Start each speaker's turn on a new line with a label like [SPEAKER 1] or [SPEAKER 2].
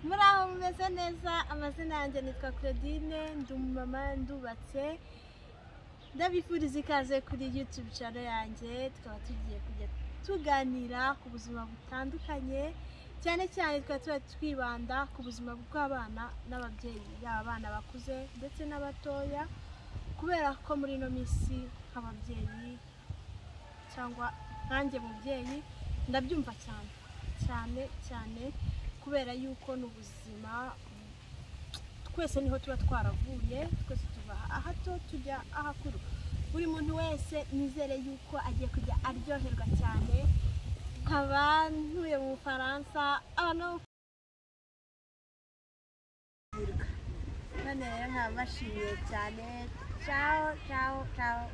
[SPEAKER 1] muraho mumeze neza amazina yanjye nitwa claudine ndi umumama ndubatse ndabifuriza ikaze kuri youtube channel yanjye tukaba tugiye kujya tuganira ku buzima butandukanye cyane cyane tukaba tuba twibanda ku buzima bw'abana n'ababyeyi yaba abana bakuze ndetse n'abatoya kubera ko muri ino minsi nk'ababyeyi cyangwa nkanjye mubyeyi ndabyumva cyane cyane cyane kubera yuko ni ubuzima twese niho tuba twaravuye twese tuva ahato tujya ahakuru buri muntu wese nizere yuko agiye kujya aryoherwa cyane nkaba ntuye mu bufaransa abantu
[SPEAKER 2] none rero nkaba mbashimiye cyane caho caho caho